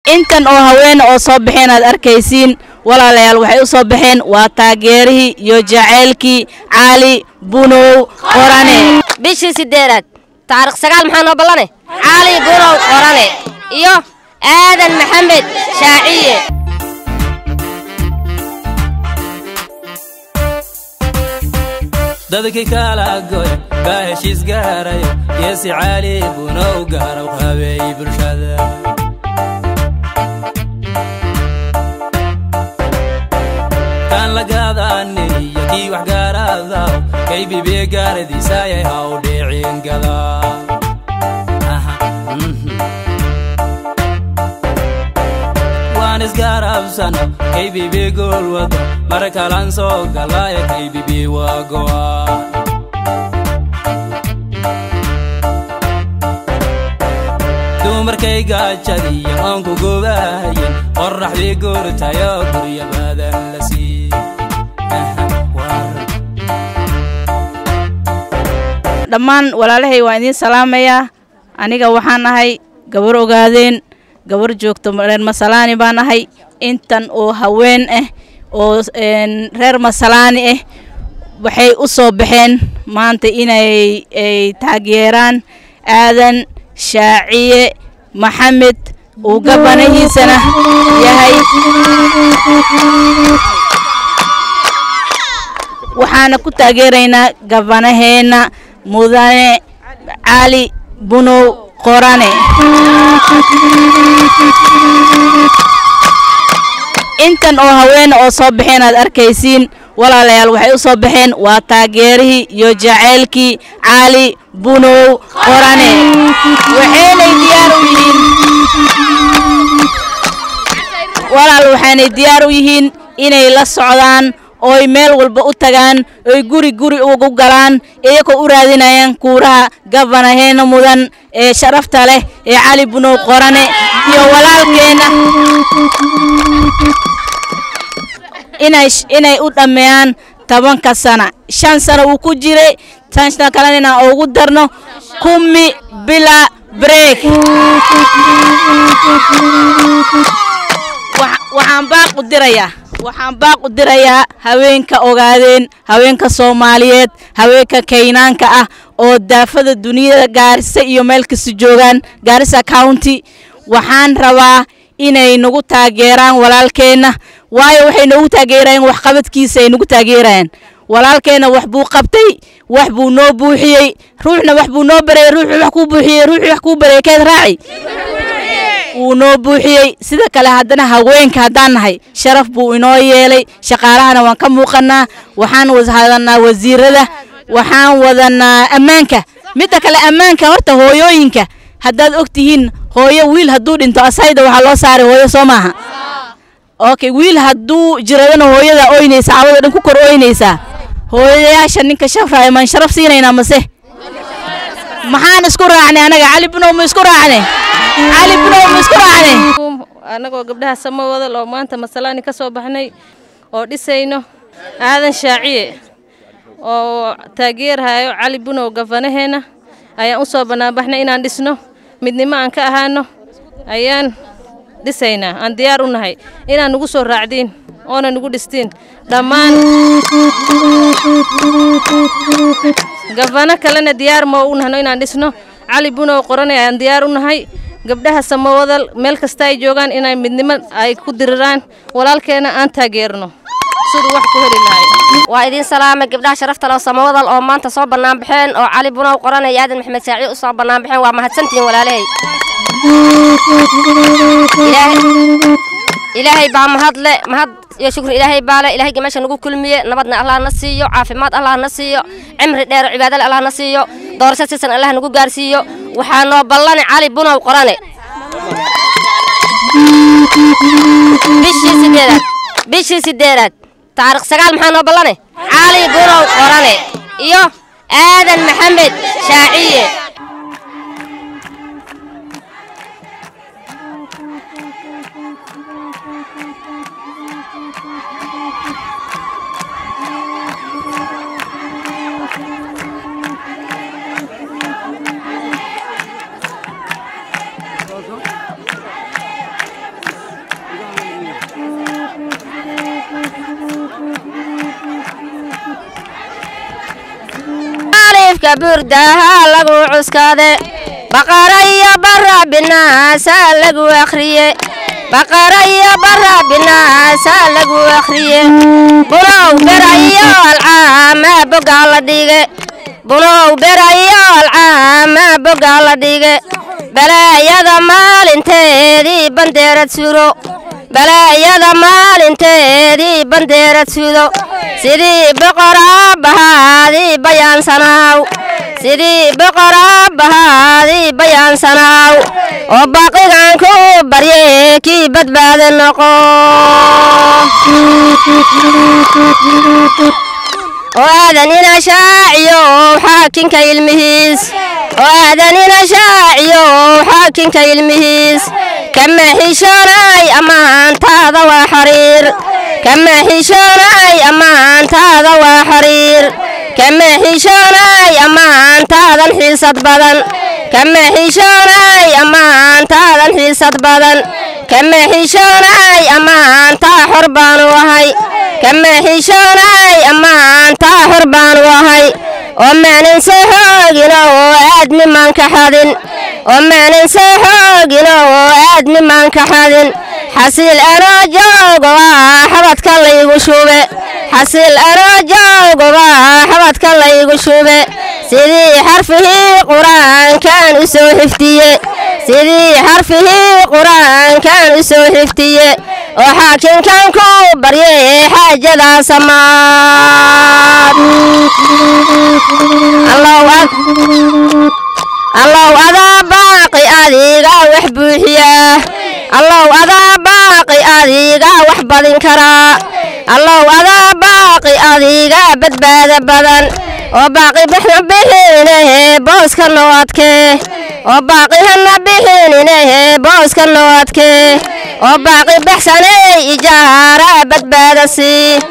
intan oo haweene oo soo baxeen aad arkaysiin walaalayaal waxay u soo baxeen waa taageerihii iyo jaceylkii cali bunow qorane bishii sideedaad taarikh sagaal maxaa noo ballane cali bunow qorane iyo aadan maxamed shaaciye dadkii kala goy baa heshiis gaarayo geesi cali bunow gaaraw habeey bulshada kaan la gaadaanin iyo kii wax gaaraadaw kay bibiye gaaradiisaayay haw dhicin gadaa waan isgaarabsano kay bibi gool wado mar kalan soo galaayo kay bibi waa go'aan dumarkay gaajadiyo aan ku gobahayin qorraxdii goortayo gurya badan la sii dhammaan walaalahay waan idiin salaamayaa aniga waxaan ahay gabar ogaadeen gabar joogto reer masalaani baan ahay intan oo haween ah oo reer masalaani ah waxay u soo baxeen maanta inay ay taageeraan aadan shaaciye maxamed uu gabanahiisana yahay waxaana ku taageeraynaa gabanaheenna mudane cali bunow qorane intan oo haweene oo soo baxeen aad arkaysiin walaalayaal waxay u soo baxeen waa taageerihii iyo jaceylkii cali bunow qorane waxaynay diyaar u yihiin walaal waxaanay diyaar u yihiin inay la socdaan ooy meel walba u tagaan oy guri guri ugu galaan iyagoo u raadinayaan kuuraha gabanaheena mudan ee sharafta leh ee cali bunow qorane iyo walaalkeenna inay u dhammeeyaan tobanka sana shan sana uu ku jiray tan sana kalena inaan ugu darno kumi bila break waxaan baaq u dirayaa waxaan baaq u dirayaa haweenka ogaadeen haweenka soomaaliyeed haweenka kaynaanka ah oo daafada duniyada gaarisa iyo meel kasta joogaan gaarisa county waxaan rabaa inay nagu taageeraan walaalkeenna waayo waxay noogu taageerayaan waxqabadkiisa ay nagu taageerayaan walaalkeenna wax buu qabtay wax buu noo buuxiyey ruuxna wax buu noo bareeyey ruuxuu wax kuu buuxiyey ruuxuu wax kuu bareeyey keed raaci wuu noo buuxiyey sida kale haddana haweenka haddaan nahay sharaf buu inoo yeelay shaqaalahana waan ka muuqannaa waxaan wadanaa wasiirada waxaan wadanaa ammaanka midda kale ammaanka horta hooyooyinka haddaad og tihiin hooyo wiil hadduu dhinto asayda waxaa loo saaray hooyo soo maaha okay wiil hadduu jiradana hooyada oynaysa cawada dhan ku kor oynaysaa hooyayaasha ninka shafraaya maan sharaf siinaynaa mase maxaan isku raacnay anaga cali bunow ma isku raacnay cali bunow ma isku raacnay annagoo gabdhaha samawadal oo maanta masalaani ka soo baxnay oo dhisayno aadan shaaciye oo taageerhayo cali bunow gafanaheenna ayaan u soo bannaanbaxnay inaan dhisno midnimo aan ka ahaano ayaan dhisaynaa aan diyaar u nahay inaan nugu soo raacdiin oona nugu dhistiin dhammaan gafano kalena diyaar ma u nahno inaan dhisno cali bunow qorane ayaan diyaar u nahay gabdhaha samawadal meel kasta ay joogaan inay midnimo ay ku diriraan walaalkeena aan taageerno siduu wax ku heli lahay waa idiin salaamay gabdhaha sharafta leh oo samawadal oo maanta soo bannaan baxeen oo cali bunow qorane iyo aadan maxamed saaciid u soo bannaan baxeen waa mahadsantihiin walaalahay ilaahay baa mahadle mahad iyo shukri ilaahay baa le ilahayga meesha nagu kulmiye nabadna allah na siiyo caafimaad allah na siiyo cimri dheer cibaadale allah na siiyo doorasho sisan allah nagu gaarsiiyo waxaa noo ballane cali bunow qorane bishii sideedaad bishii sideedaad taarikh sagaal maxaa noo ballane cali bunow qorane iyo aadan maxamed shaaciye afka burdaha lagu cuskade baqara iyo bara binaasa lagu akhriye baqara iyo bara binaasa lagu akhriye bunow bera iyo alcaama bogaa la dhige bunow bera iyo alcaama bogaa la dhige balaayada maalinteedii bandeerad sudo balaayada maalinteedii bandeerad sudo sidii boqoraa bahaadii bayaansanaaw sidii boqoraa bahaadii bayaansanaaw oo baqigan ku barye kii badbaada noqo oo aadanina shaaciyo xaakinka ilmihiis oo aadanina shaaciyo xaakinka ilmihiis kama xishoonay ammaantaada waa xariir kama xishoonay ammaantaada waa xariir kama xishoonay ammaantaadan xiisad badan kama xishoonay ammaantaadan xiisad badan kama xishoonay ammaantaa xor baanu ahay kama xishoonay ammaantaa xor baanu ahay oo maanan soo xoogino oo aadmi maan ka xadin oo maanan soo xoogino oo aadmi maan ka xadin xasiil anoo joogo ah xabadka laygu shube xasiil anoo joogo ah xabadka laygu shube sidii xarfihii qur-aankan u soo xifdiye sidii xarfihii qur-aankan u soo xifdiye oo xaakinkan ku barye xaajadaa samaad allow adaa baaqi adiga wax buuxiyaa allow adaa baaqi adiga wax badin karaa allow adaa baaqi adiga badbaada badan oo baaqi bixna bixinahe booska noo adkee oo baaqi hana bixinahe booska noo adkee oo baaqi baxsaney ijaara badbaada sii